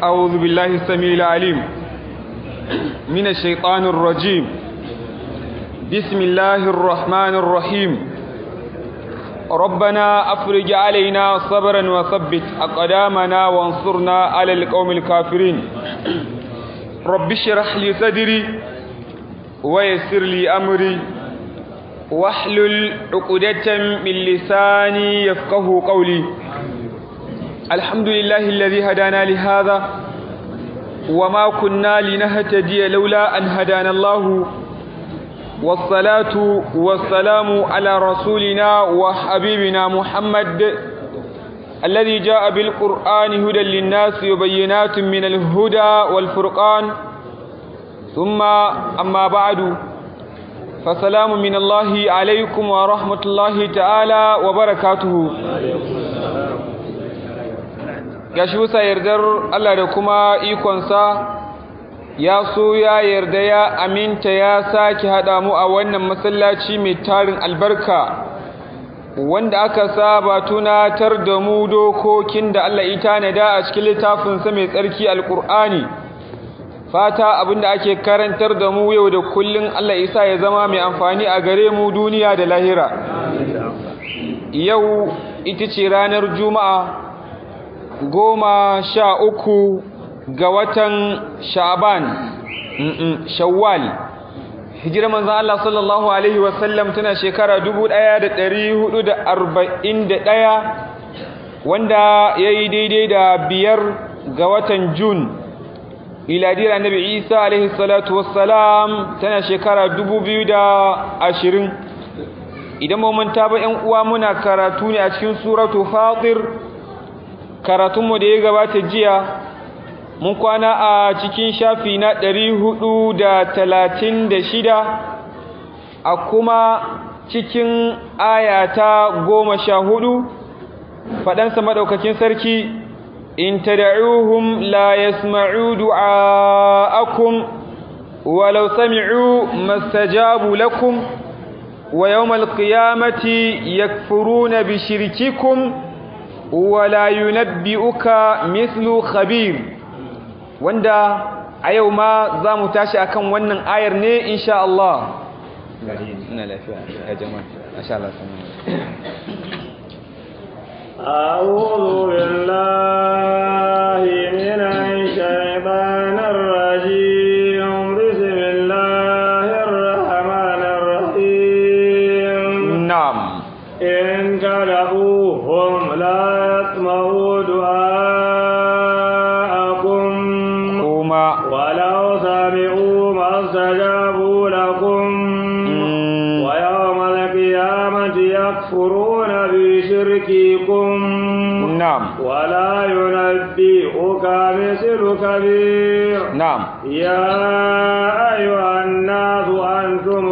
أعوذ بالله السميع العليم من الشيطان الرجيم بسم الله الرحمن الرحيم ربنا أفرج علينا صبرا وثبت أقدامنا وانصرنا على القوم الكافرين رب اشرح لي صدري ويسر لي أمري واحلل عقدة من لساني يفقه قولي الحمد لله الذي هدانا لهذا وما كنا لنهتدي لولا أن هدانا الله والصلاة والسلام على رسولنا وحبيبنا محمد الذي جاء بالقرآن هدى للناس وبينات من الهدى والفرقان ثم أما بعد فسلام من الله عليكم ورحمة الله تعالى وبركاته gashi bisa yardar Allah da kuma ikonsa ya so ya yarda ya aminta ya sake haɗa mu a wannan masallaci mai tarin albarka wanda aka saba tunatar da mu dokokin da Allah ya tanada a cikin littafinsa mai tsarki alkur'ani fata abinda ake karantar da mu yau da kullun Allah isa ya zama mai amfani a gare mu duniya da lahira yau ita ce ranar juma'a goma sha uku ga watan sha'ban shawwal hijirar manzan Allah sallallahu Alaihi wasallam tana shekara ɗaya, wanda ya yi daidai da biyar ga watan jun miladiyar annabi isa alaihi salatu wassalam tana shekara ashirin. idan manta ba 'yan uwa muna karatu ne a cikin suratu fatir karatunmu da ya gabata jiya mun kwana a cikin shafi na ɗari hudu da talatin da shida a kuma cikin ayata goma sha hudu faɗansa maɗaukakin sarki in tada'uhum la yasma'u du'a'akum walau sami'u mastajabu lakum wa yawmal qiyamati yakfuruna bi shirkikum wala yunabbi'uka mithlu khabir wanda a yau ma za mu tashi akan wannan ayar ne insha Allah ina lafiya ya jama'a masha Allah أعوذ بالله من الشيطان الرجيم بسم الله الرحمن الرحيم نعم إن كذبوهم لا يسمعوا دعاءكم كما ولو سمعوا ما استجابوا لكم ويوم القيامة يكفرون بشرككم نعم ولا ينبئك مثل كبير نعم يا أيها الناس أنتم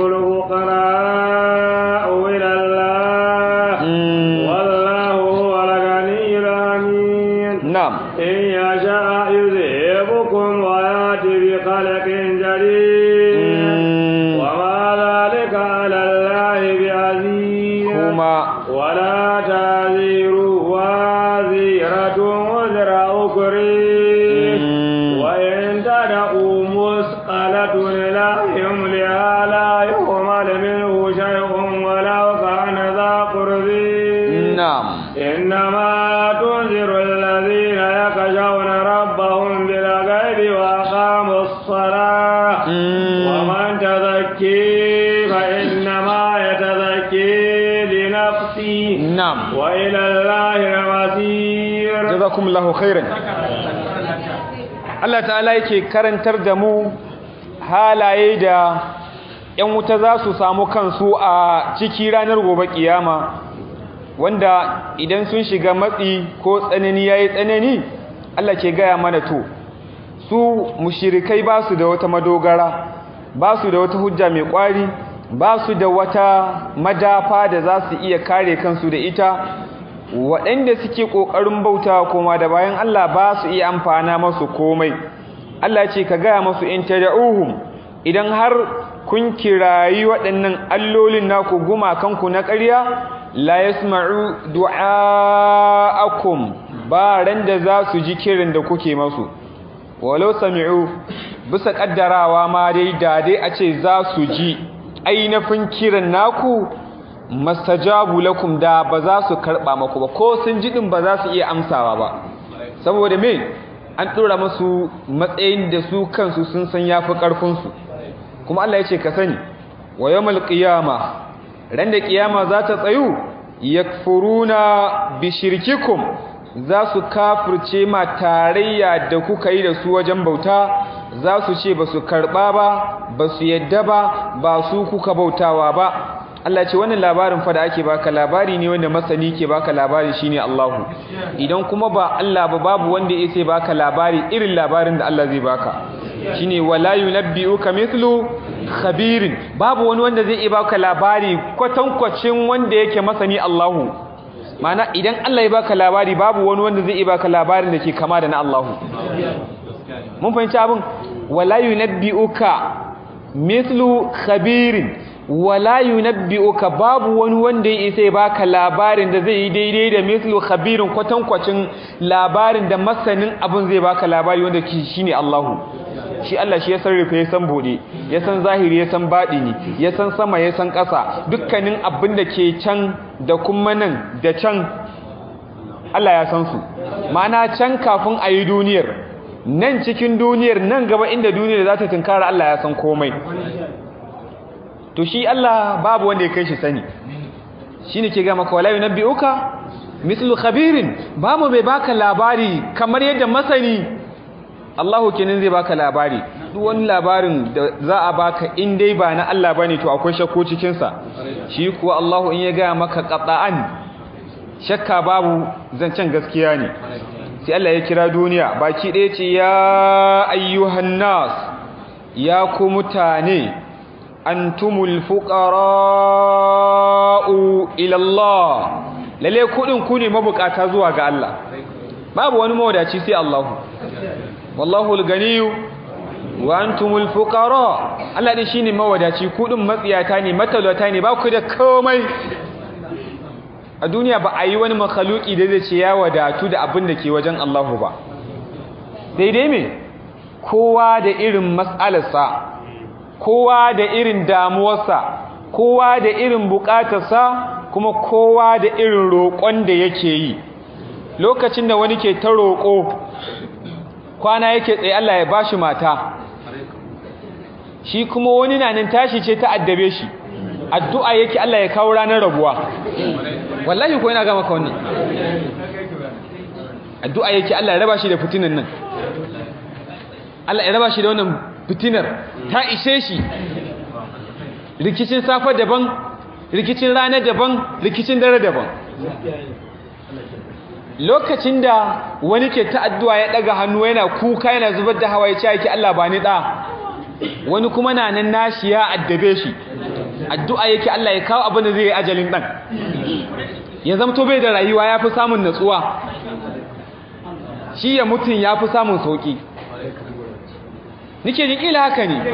الفقراء إلى الله والله هو الغني الحميد نعم إن يشاء يذهبكم ويأتي بخلق جديد وما ذلك على الله بعزيز كما ولا تزر وازرة وزر أخرى وإن تدعوا مثقلة لا يملها لا يحمل منه شيء ولو كان ذا قرب نعم إنما تنذر الذين يخشون ربهم بالغيب وأقاموا الصلاة ومن تزكي فإنما يتزكي لنفسه نعم وإلى الله المصير jazakumullahu khairan Allah ta'ala yake karantar da mu halaye da ‘yan wuta za su samu kansu a ciki ranar gobe kiyama wanda idan sun shiga matsi ko tsanani ya yi tsanani Allah ke gaya mana to su mushirikai ba su da wata madogara ba su da wata hujja mai kwari ba su da wata madafa da za su iya kare kansu da ita waɗanda suke ƙoƙarin bauta koma da bayan Allah ba su iya amfana masu komai Allah ce ka gaya masu in tada'uhum idan har kun kirayi waɗannan allolin naku gumakanku na ƙarya la yasma'u du'aakum ba ran da za su ji kiran da kuke masu walau sami'u bisa kaddarawa ma dai da dai a ce za su ji ainihin kiran naku mastajabu lakum da ba za su karba maku ba ko sun ji din ba za su iya amsawa ba saboda me an dora musu matsayin da su kansu sun san yafi karfin su kuma Allah ya ce ka sani wa yawmal qiyama ran da kiyama za ta tsayu yakfuruna bi shirkikum za su kafirce ma tarayya da kuka yi da su wajen bauta za su ce ba su karɓa ba ba su yadda ba ba su kuka bautawa ba Allah ce wannan labarin fa da ake baka labari ne wanda masani ke baka labari shine Allahu idan kuma ba Allah ba babu wanda yake baka labari irin labarin da Allah zai baka shine wala yunabbi'uka mithlu khabirin babu wani wanda zai baka labari kwatankwacin wanda yake masani Allahu mana idan Allah ya baka labari babu wani wanda zai baka labarin da ke kama da na Allahu mun fahimci abin wala yunabbi'uka mithlu khabirin wala yunabbi'uka babu wani wanda ya isa baka labarin da zai yi daidai da mithlu khabirin kwatankwacin labarin da masanin abin zai baka labari wanda shine Allahu shi Allah shi ya san rufe ya san bude ya san zahiri ya san baɗini ya san sama ya san ƙasa dukkanin abin da ke can da kuma nan da can Allah ya san su ma'ana can kafin a yi duniyar nan cikin duniyar nan gaba inda duniyar za ta tunkara Allah ya san komai to shi Allah babu wanda ya kai shi sani shi ne ke gama kawai na bi'uka mislu khabirin babu bai baka labari kamar yadda masani Allahu kenan zai baka labari duk wani labarin da za a baka in dai ba na Allah bane to akwai shakku cikin sa shi kuwa Allahu in ya ga maka qata'an shakka babu zancen gaskiya ne sai Allah ya kira duniya baki ɗaya ce ya ayyuhan nas ya ku mutane antumul fuqara'u ila Allah lalle kudin ku ne mabukata zuwa ga Allah babu wani mawadaci sai Allahu wallahu al-ganiyyu wa antumul fuqara Allah din shine mawadaci kudin matsiyata ne matalata ne ba ku da komai a duniya ba a yi wani makhluki da zai ce ya wadatu da abin da ke wajen Allahu ba daidai me kowa da irin mas'alarsa kowa da irin damuwarsa kowa da irin bukatarsa kuma kowa da irin roƙon da yake yi lokacin da wani ke ta roƙo kwana yake tsaye Allah ya bashi mata shi kuma wani na nan tashi ce ta addabe shi addu'a yake Allah ya kawo ranar rabuwa wallahi ko yana ga maka wannan addu'a yake Allah ya raba shi da fitinan nan Allah ya raba shi da wannan fitinar ta ishe shi rikicin safa daban rikicin rana daban rikicin dare daban lokacin da wani ke ta addu'a ya daga hannu yana kuka yana zubar da hawa ya ce yake Allah ba ni da wani kuma na nan nashi ya addabe shi addu'a yake Allah ya kawo abin da zai yi ajalin dan ya zamto bai da rayuwa ya fi samun natsuwa shi ya mutum ya fi samun sauki nike jin ila haka ne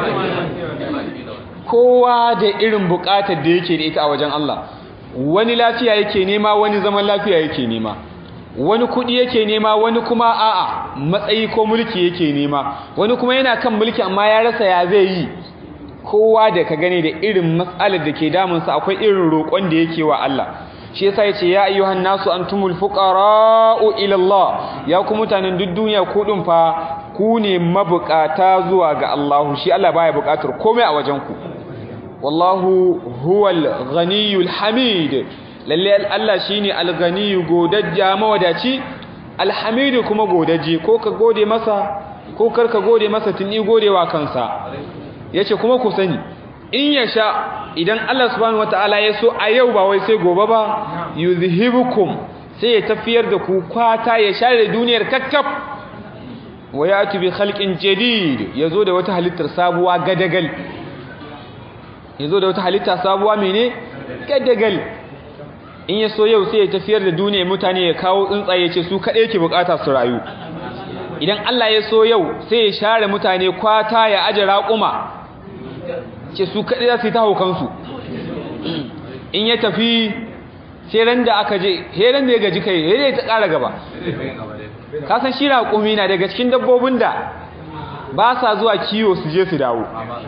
kowa da irin bukatar da yake da ita a wajen Allah wani lafiya yake nema wani zaman lafiya yake nema wani kudi yake nema wani kuma a'a matsayi ko mulki yake nema wani kuma yana kan mulki amma ya rasa ya zai yi kowa da ka gane da irin matsalar da ke damunsa akwai irin roƙon da yake wa Allah shi yasa yace ya ayyuhan nasu antumul fuqara'u ila Allah ya ku mutanen duk duniya ku din fa ku ne mabukata zuwa ga Allah shi Allah baya bukatar komai a wajen ku wallahu huwal ghaniyul hamid lalle Allah shine al-ghaniyu godajja mawadaci al-hamid kuma godaji ko ka gode masa ko kar ka gode masa tuni godewa kansa yace kuma ku sani in ya sha idan Allah subhanahu wataala ya so a yau ba wai sai gobe ba yuzhibukum sai ya tafiyar da ku kwata ya share duniyar kakkaf wa yati bi khalqin jadid yazo da wata halittar sabuwa gadagal yazo da wata halitta sabuwa mene gadagal in ya so yau sai ya tafiyar da duniyar mutane ya kawo tsuntsaye ce su kadai yake bukata su rayu idan Allah ya so yau sai ya share mutane kwata ya aje raƙuma ce su kaɗai za su yi ta haukansu in ya tafi sai ran da aka je heran da ya gaji kai heran ta ƙara gaba kasan shi raƙumi na daga cikin dabbobin da ba sa zuwa kiwo su je su dawo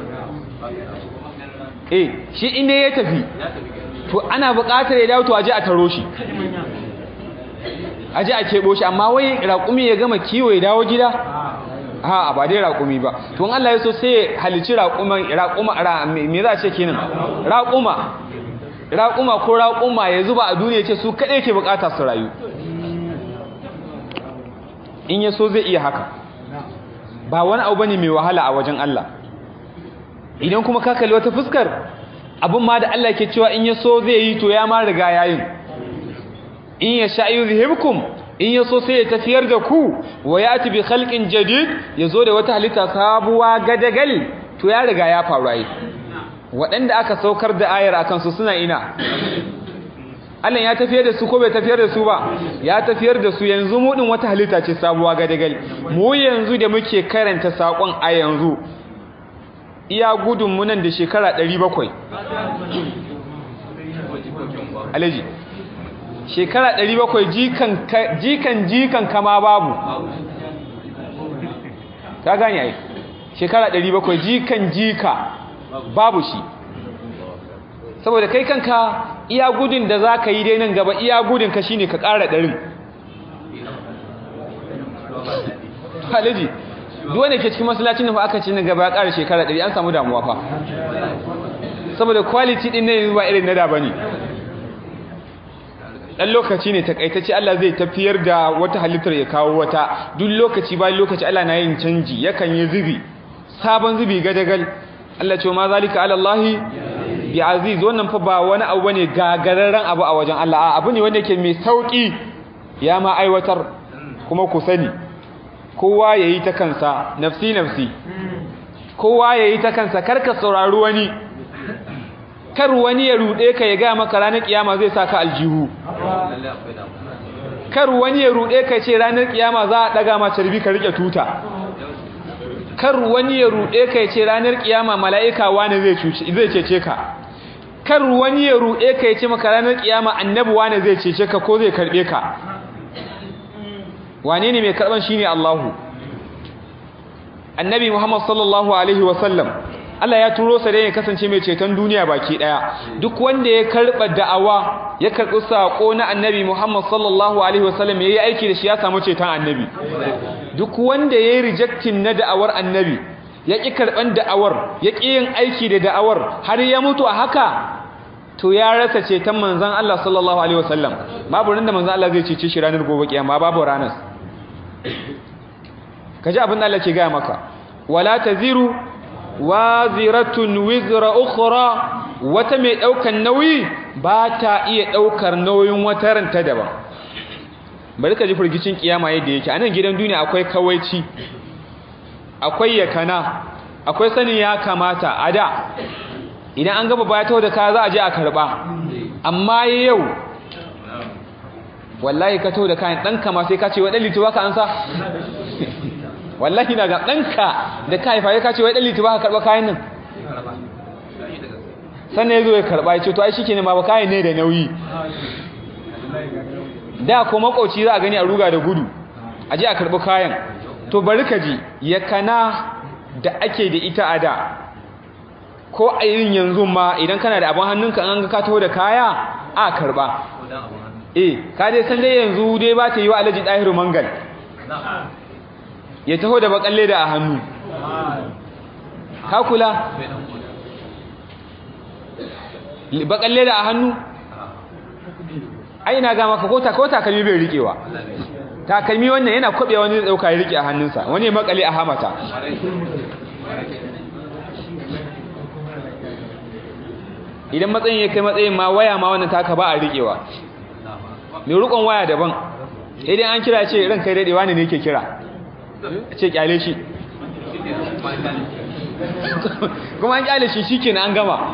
eh shi inda ya tafi to ana buƙatar ya dawo to aje a taro shi aje a keɓo shi amma wai raƙumi ya gama kiwo ya dawo gida a ba dai raƙumi ba to in Allah ya so sai ya halici raƙuman raƙuma me za a ce kenan raƙuma raƙuma ko raƙuma ya zuba a duniya ce su kaɗai ke buƙata su rayu in ya so zai iya haka ba wani abu bane mai wahala a wajen Allah idan kuma ka kalli wata fuskar abin ma da Allah ke cewa in ya so zai yi to ya ma riga yayin in ya sha yuzhibkum in ya so sai ya tafiyar da ku wa yati bi khalqin jadid yazo da wata halitta sabuwa gadagal to ya riga ya faru ai waɗanda aka saukar da ayar akan su suna ina Allah ya tafiyar da su ko bai tafiyar da su ba ya tafiyar da su yanzu mu din wata halitta ce sabuwa gadagal mu yanzu da muke karanta sakon a yanzu iya gudun mu nan da shekara 700 alaji shekara 700 jikan jikan jikan kama babu ka gane ai shekara 700 jikan jika babu shi saboda kai kanka iya gudun da za ka yi dai nan gaba iya gudun ka shine ka ƙara ɗarin halaji duk wanda ke cikin masallacin da fa aka ci nan gaba ya ƙara shekara ɗari an samu damuwa fa saboda quality ɗin ne yanzu ba irin na da bane dan lokaci ne takaitacce Allah zai tafiyar da wata halittar ya kawo wata duk lokaci bayan lokaci Allah na yin canji yakan yi zubi sabon zubi gadagal Allah ce ma zalika ala Allah bi aziz wannan fa ba wani abu bane gagararren abu a wajen Allah abu ne wanda yake mai sauki ya ma aiwatar kuma ku sani kowa yayi ta kansa nafsi nafsi kowa yayi ta kansa karka saurari wani kar wani ya rude ka ya ga maka ranar kiyama zai saka aljihu kar wani ya rude ka ce ranar kiyama za a daga ma carbi ka rike tuta kar wani ya rude ka ce ranar kiyama mala'ika wani zai cuce zai cece ka kar wani ya rude ka ce maka ranar kiyama annabi wani zai cece ka ko zai karbe ka wane ne mai karban shine Allahu annabi Muhammad sallallahu alaihi wasallam Allah ya turo sa dai ya kasance mai ceton duniya baki daya duk wanda ya karba da'awa ya karbi sako na annabi Muhammad sallallahu alaihi wasallam yayi aiki da shi ya samu ceton annabi duk wanda yayi rejecting na da'awar annabi ya ki karban da'awar ya ki yin aiki da da'awar har ya mutu a haka to ya rasa ceton manzon Allah sallallahu alaihi wasallam babu ran da manzon Allah zai cece shi ranar gobe kiyama babu ranar kaji abin da Allah ke ga maka wala taziru waziratun wizra ukhra wata mai daukan nauyi ba ta iya daukar nauyin wata ranta daban bari ka ji furgicin kiyama yadda yake anan gidan duniya akwai kawaici akwai yakana akwai sanin ya kamata a da idan an gaba baya taho da ka za a je a karba amma yau wallahi ka taho da kayan dan kama sai ka ce wa dan lituwa ka ansa wallahi na ga ɗanka da ka haifa ya kace wai ɗan liti ba ka karɓa kayan nan sannan ya zo ya karɓa ya ce to ai shi ne ma ba kayan ne da nauyi da ko makoci za a gani a ruga da gudu a je a karɓi kayan to bari ka ji ya kana da ake da ita a da ko a yin yanzu ma idan kana da abin hannunka an ga ka taho da kaya a karɓa eh ka dai san dai yanzu dai ba ta yi wa alaji ɗahiru mangal ya taho da bakalle da a hannu ka kula bakalle da a hannu ai na ga maka ko takalmi bai rikewa takalmi wannan yana kwabe wani zai dauka ya rike a hannunsa wani ya makale a hamata idan matsayin ya kai matsayin ma waya ma wannan taka ba a rikewa mai rukon waya daban idan an kira ce ran kai dadewa ne ne ke kira ce kyale shi kuma an kyale shi shike an gama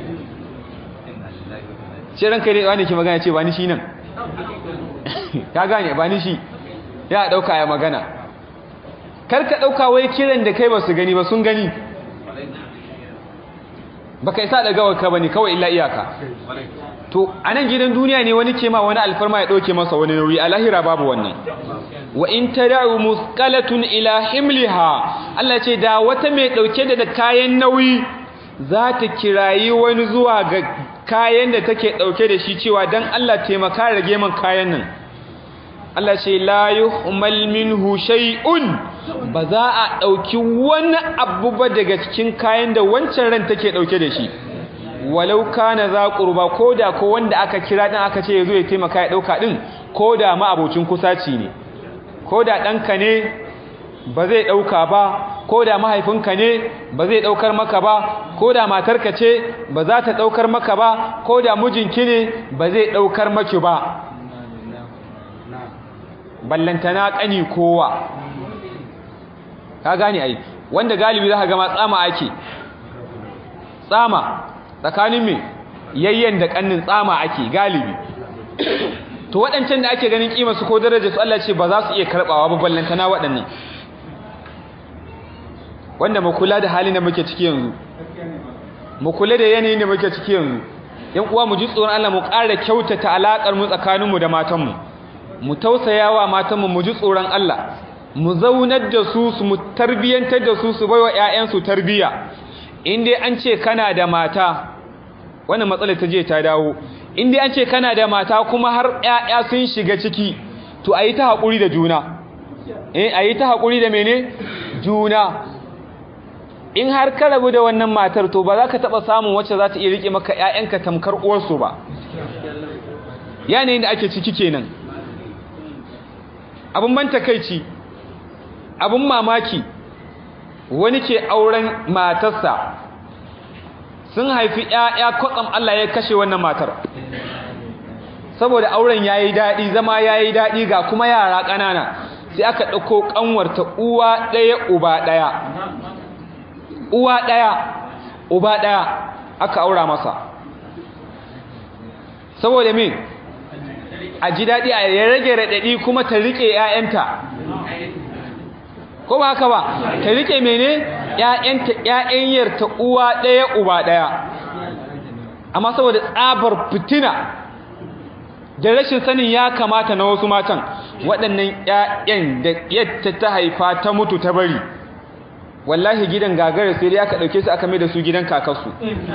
ce ranka dai wani ke magana ce ba ni shi nan ka gane ba ni shi ya dauka ya magana kar ka dauka wai kiran da kai ba su gani ba sun gani baka isa da gawar ka bane kawai illa iyaka to a nan gidan duniya ne wani ke ma wani alfarma ya ɗauke masa wani nauyi a lahira babu wannan wa in tada'u musqalatun ila himliha Allah ce da wata mai ɗauke da kayan nauyi za ta kirayi wani zuwa ga kayan da take ɗauke da shi cewa don Allah taimaka rage man kayan nan Allah ce la yuhmal minhu shay'un ba za a ɗauki wani abu ba daga cikin kayan da wancan ran take ɗauke da shi walau kana za qurba koda ko wanda aka kira din aka ce yazo ya taimaka ya ɗauka din koda ma abocin kusaci ne koda ɗanka ne ba zai ɗauka ba ko da mahaifinka ne ba zai ɗaukar maka ba ko da matarka ce ba za ta ɗaukar maka ba ko da mijinki ne ba zai ɗaukar maki ba ballantana ƙani kowa ka gane ai wanda galibi za ka gama tsama ake tsama tsakanin me yayyen da ƙannin tsama ake galibi to waɗancan da ake ganin ƙima su ko daraja su Allah ce ba za su iya karɓawa ba ballantana waɗannan wanda mu kula da halin da muke ciki yanzu mu kula da yanayin da muke ciki yanzu yan uwa mu ji tsoron Allah mu ƙara kyautata alakar mu tsakaninmu da matanmu mu tausayawa matanmu mu ji tsoron Allah mu zaunar da su su mu tarbiyantar da su su baiwa ƴaƴansu tarbiya in dai an ce kana da mata wannan matsalar ta je ta dawo in dai an ce kana da mata kuma har ƴaƴa sun shiga ciki to ayi ta haƙuri da juna eh ayi ta haƙuri da mene juna in har ka rabu da wannan matar to ba za ka taɓa samun wacce za ta iya riƙe maka ‘ya'yanka tamkar uwarsu ba yanayin da ake ciki kenan abin ban takaici abin mamaki wani ke auren matarsa sun haifi ‘ya'ya kwatsam Allah ya kashe wannan matar saboda auren ya yi daɗi zama ya yi daɗi ga kuma yara ƙanana sai aka ɗauko ƙanwarta uwa ɗaya uba ɗaya uwa ɗaya uba ɗaya aka aura masa saboda me a ji daɗi a ya rage raɗaɗi kuma ta riƙe ‘ya'yanta ko ba haka ba ta riƙe mene ‘ya'yanta ‘ya'yanyar ta uwa ɗaya uba ɗaya amma saboda tsabar fitina da rashin sanin ya kamata na wasu matan waɗannan ‘ya'yan da yadda ta haifa ta mutu ta bari wallahi gidan gagara sai dai aka dauke su aka mai da su gidan kakarsu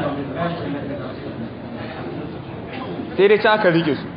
sai dai can aka rike su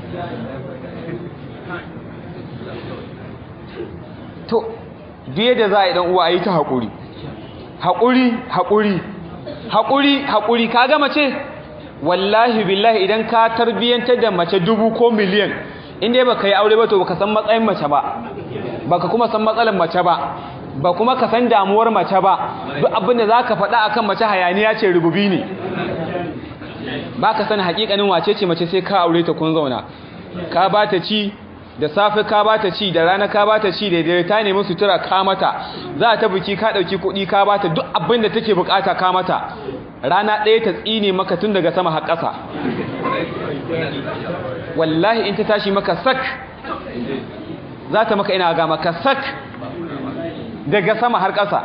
to duye da za a yi dan uwa a yi ta haƙuri haƙuri haƙuri haƙuri haƙuri ka ga mace wallahi billahi idan ka tarbiyyantar da mace dubu ko miliyan inda ba ka yi aure ba to baka san matsayin mace ba baka kuma san matsalar mace ba ba kuma ka san damuwar mace ba duk abin da za ka faɗa akan mace hayaniya ce rububi ne ba ka san haƙiƙanin wace ce mace sai ka aure ta kun zauna ka ba ta ci da safe ka ba ta ci da rana ka ba ta ci da dare ta nemi sutura ka mata za ta biki ka ɗauki kuɗi ka ba ta duk abin da take bukata ka mata rana ɗaya ta tsine maka tun daga sama har ƙasa wallahi in ta tashi maka sak za ta maka ina ga maka sak daga sama har ƙasa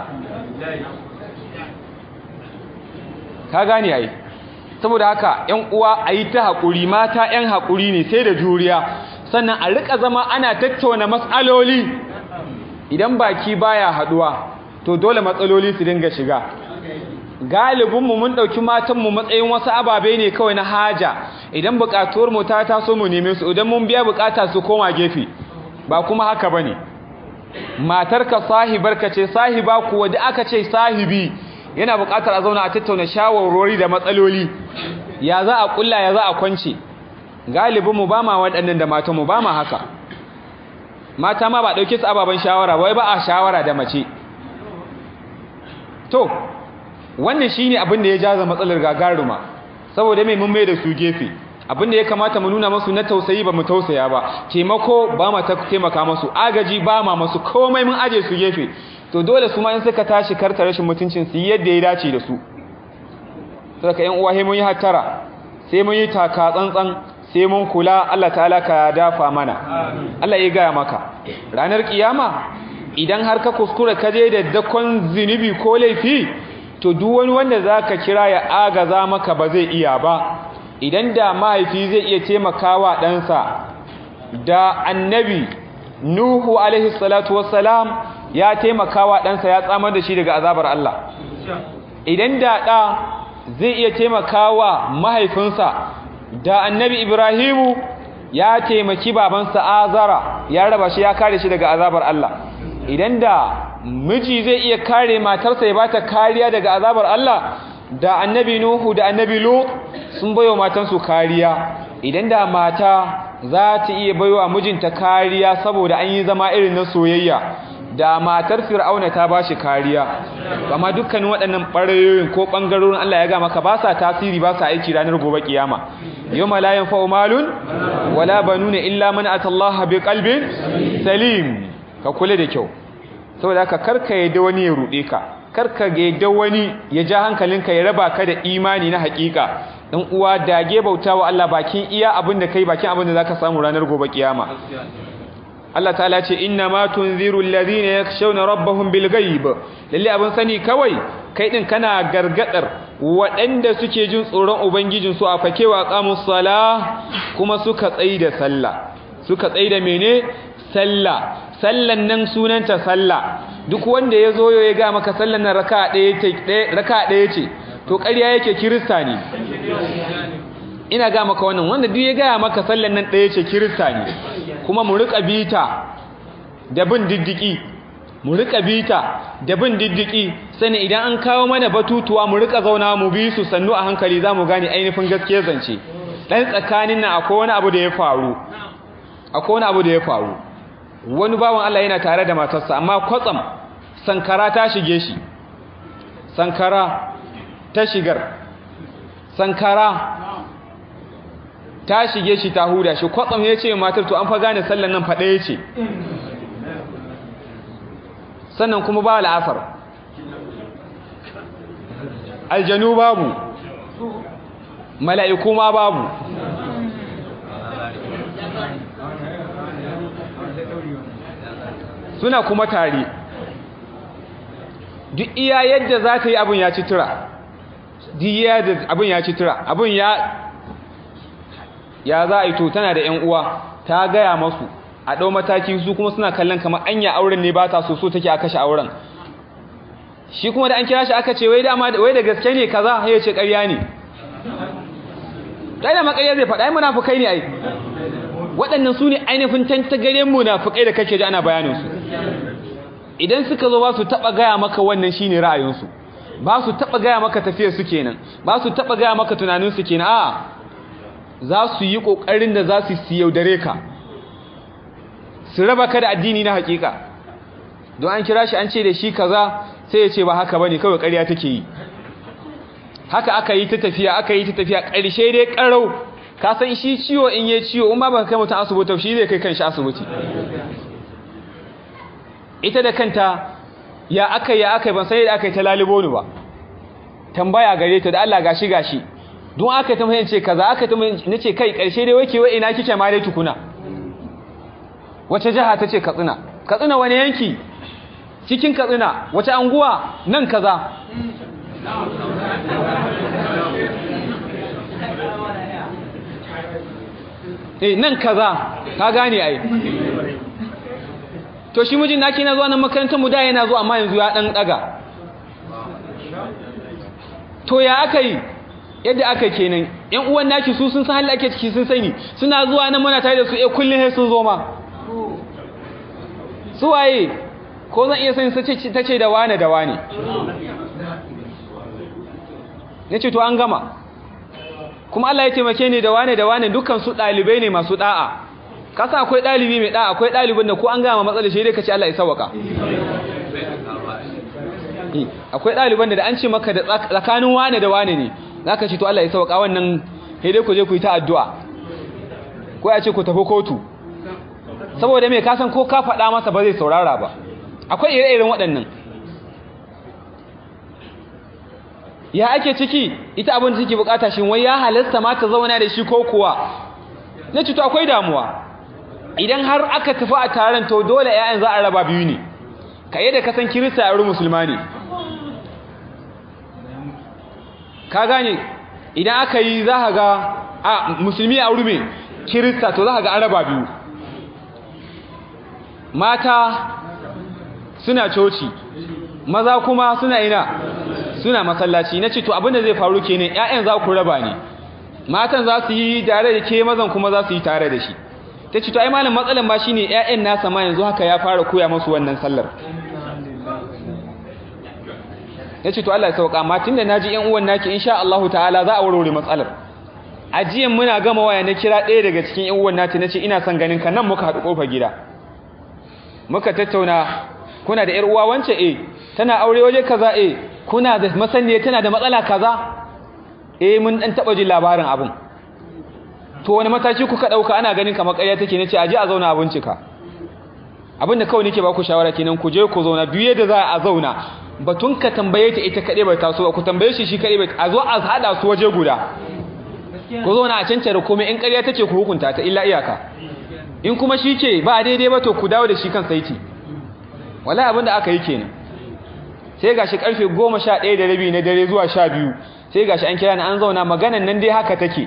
ka gane ai saboda haka ƴan uwa ayi ta haƙuri mata ƴan haƙuri ne sai da juriya sannan a rika zama ana tattauna matsaloli idan baki baya haduwa to dole matsaloli su dinga shiga galibinmu mun ɗauki matanmu matsayin wasu ababe ne kawai na haja idan buƙatuwar mu ta taso mu neme su idan mun biya buƙata su koma gefe ba kuma haka bane matarka sahibarka ce sahiba kuwa da aka ce sahibi yana buƙatar a zauna a tattauna shawarwari da matsaloli ya za a kulla ya za a kwance galibinmu ba ma waɗannan da matanmu ba ma haka mata ma ba ɗauke su ababen shawara wai ba a shawara da mace to wannan shi ne abin da ya jaza matsalar gagaruma saboda mai mun mai da su gefe abin da ya kamata mu nuna masu na tausayi ba mu tausaya ba taimako ba ma ta taimaka masu agaji ba ma masu komai mun aje su gefe to dole su ma in suka tashi karta rashin mutuncin su yadda ya dace da su saboda yan uwa sai mun yi hattara sai mun yi taka tsantsan sai mun kula Allah ta'ala ka dafa mana Allah ya gaya maka ranar kiyama idan har ka kuskura ka je da dakon zinubi ko laifi to duk wani wanda zaka kira ya agaza maka ba zai iya ba idan da mahaifi zai iya taimakawa ɗansa da annabi nuhu alaihi salatu wassalam ya taimakawa ɗansa ya tsamar da shi daga azabar Allah idan da ɗa zai iya taimakawa mahaifinsa da annabi ibrahimu ya taimaki babansa azara ya raba shi ya kare shi daga azabar Allah idan da miji zai iya kare matarsa ya bata kariya daga azabar Allah da annabi nuhu da annabi lut sun bayo matansu kariya idan da mata za ta iya baiwa mijinta kariya saboda an yi zama irin na soyayya da matar fir'auna ta bashi kariya amma dukkanin waɗannan ɓarayoyin ko ɓangarorin Allah ya ga maka ba sa tasiri ba sa aiki ranar gobe kiyama yawma la yanfa'u malun wala banuna illa man atallaha biqalbin salim ka kula da kyau saboda haka karka yadda wani ya rude ka karka yadda wani ya ja hankalinka ya raba ka da imani na hakika dan uwa dage bautawa Allah bakin iya abin da kai bakin abin da zaka samu ranar gobe kiyama Allah ta'ala ce inna ma tunziru alladhina yakhshawna rabbahum bil ghaib lalle abin sani kawai kai din kana gargadar waɗanda suke jin tsoron ubangijin su a fakewa qamus salah kuma suka tsaida sallah suka tsaida mene sallah sallan nan sunanta sallah duk wanda ya zo ya ga maka sallan nan raka ɗaya ce raka ɗaya ce to ƙarya yake kirista ne ina ga maka wannan wanda duk ya ga maka sallan nan ɗaya ce kirista ne kuma mu rika bita da bin diddiki mu rika bita da bin diddiki sani idan an kawo mana batutuwa mu rika zauna mu bi su sannu a hankali za mu gane ainihin gaskiyar zance dan tsakanin nan akwai wani abu da ya faru akwai wani abu da ya faru wani bawan Allah yana tare da matarsa amma kwatsam sankara ta shige shi sankara ta shigar sankara ta shige shi ta huda shi kwatsam ya ce matar to an fa gane sallan nan fa ɗaya ce sannan kuma ba la'asar aljanu babu mala'iku ma babu suna kuma tare duk iya yadda za ta yi abin ya ci tura duk iya yadda abin ya ci tura abin ya ya za a yi to tana da ‘yan uwa ta gaya masu a ɗau mataki su kuma suna kallon kamar anya auren ne ba ta so so take a kashe auren shi kuma da an kira shi aka ce wai da gaske ne kaza ya ce ƙarya ne ɗaya da makarya zai faɗa yi munafukai ne ai waɗannan su ne ainihin tantagaren munafukai da kake ji ana bayaninsu idan suka zo ba su taɓa gaya maka wannan shi ne ra'ayinsu ba su taɓa gaya maka tafiyarsu kenan ba su taɓa gaya maka tunaninsu kenan a za su yi ƙoƙarin da za su yaudare ka su raba ka da addini na haƙiƙa don an kira shi an ce da shi kaza sai ya ce ba haka bane kawai ƙarya take yi haka aka yi ta tafiya aka yi ta tafiya ƙarshe dai ƙarau ka san shi ciwo in yi ciwo in ma ba kai mutum asibiti shi zai kai kan shi asibiti ita da kanta ya aka ya aka ban sai da aka yi ta lalubo ni ba tambaya gare ta da Allah gashi gashi don aka ta mahimce kaza aka ta nace kai ƙarshe dai wake wai ina kike ma dai tukuna wace jiha tace Katsina Katsina wani yanki cikin Katsina wace anguwa nan kaza eh nan kaza ka gane ai to shi mijin naki na zuwa nan makarantar mu da yana zuwa amma yanzu ya dan daga to ya aka yi yadda aka kenan yan uwan naki su sun san halin ake ciki sun sani suna zuwa nan muna tare da su eh kullun sai sun zo ma su waye ko zan iya sani sace tace da wane da wane nace to an gama kuma Allah ya taimake ni da wane da wane dukkan su dalibai ne masu da'a kasa akwai dalibi mai da'a akwai dalibin da ko an gama matsalar shi dai kace Allah ya sauka akwai daliban da an ce maka da tsakanin wane da wane ne zaka ce to Allah ya sauka wannan sai dai ku je ku yi ta addu'a ko ya ce ku tafi kotu saboda me ka san ko ka faɗa masa ba zai saurara ba akwai ire-iren waɗannan ya ake ciki ita abin da take bukata shin wai ya halasta ma ta zauna da shi ko kuwa na ce to akwai damuwa idan har aka tafi a taron to dole ƴaƴan za a raba biyu ne ka yadda ka san kirista a wurin musulma ne ka gane idan aka yi za ka ga a musulmi a wurin kirista to za ka ga an raba biyu mata suna coci maza kuma suna ina suna masallaci na ce to abinda zai faru kenan ƴaƴan za ku raba ne matan za su yi tare da ke mazan kuma za su yi tare da shi ta ce to ai malam matsalan ba shine ƴaƴan nasa ma yanzu haka ya fara koya musu wannan sallar ya ce to Allah ya sauka amma tunda naji ƴan uwan naki insha Allah ta'ala za a warware matsalar ajiyan muna gama waya na kira ɗaya daga cikin ƴan uwan nati nace ina son ganin ka nan muka haɗu kofar gida muka tattauna kuna da ƴar uwa wance eh tana aure waje kaza eh kuna da masaniya tana da matsala kaza eh mun dan taba jin labarin abun to wani mataki kuka dauka ana ganin kamar ƙarya take nace aje a zauna a bincika abinda kawai nake ba ku shawara kenan ku je ku zauna duk yadda za a zauna batun ka tambaye ta ita kade bai taso ku tambaye shi shi kade bai a zo a hada su waje guda ku zauna a cancare komai in ƙarya take ku hukunta ta illa iyaka in kuma shi ke ba daidai ba to ku dawo da shi kan saiti wallahi abinda aka yi kenan sai gashi karfe 11 da rabi na dare zuwa 12 sai gashi an kira ni an zauna maganan nan dai haka take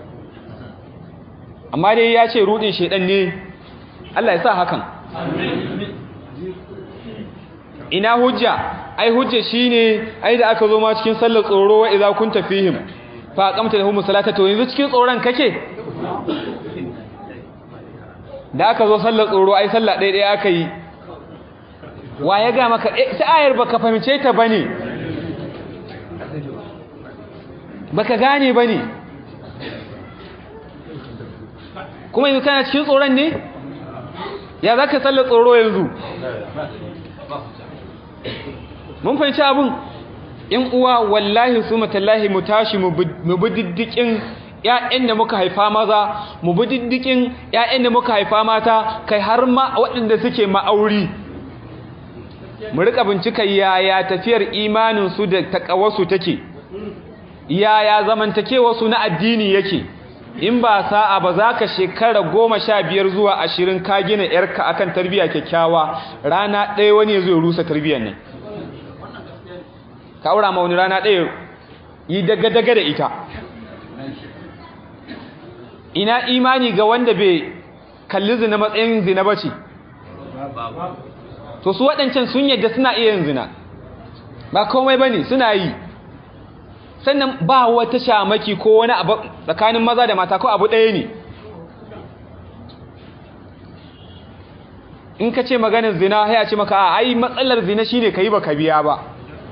amma dai ya ce rudin shedan ne Allah ya sa hakan ina hujja ai hujja shine ai da aka zo ma cikin sallar tsoro wa idza kunta fihim fa aqamta lahum salata to yanzu cikin tsoron kake da aka zo sallar tsoro ai sallah ɗaya ɗaya aka yi wa ya ga maka ta ayar baka fahimce ta bane baka gane bane kuma yanzu kana cikin tsoron ne ya zaka sallar tsoro yanzu mun fahimci abun in uwa wallahi su matallahi mu tashi mu bi diddikin ƴaƴan da muka haifa maza mu bi diddikin ƴaƴan da muka haifa mata kai har ma waɗanda suke ma'auri mu rika bincika yaya tafiyar imanin su da takawarsu take yaya zamantakewar su na addini yake in ba sa'a ba za ka shekara goma sha biyar zuwa ashirin ka gina yarka akan tarbiyya kyakkyawa rana ɗaya wani ya zo ya rusa tarbiyyar nan ka aura ma wani rana ɗaya yi daga-daga da ita ina imani ga wanda bai kalli zina matsayin zina ba ce to su waɗancan sun yadda suna iya yin zina ba komai ba ne suna yi sannan ba wata shamaki ko wani abu tsakanin maza da mata ko abu ɗaya ne in ka ce maganin zina ya ce maka a ai matsalar zina shine ka yi ba ka biya ba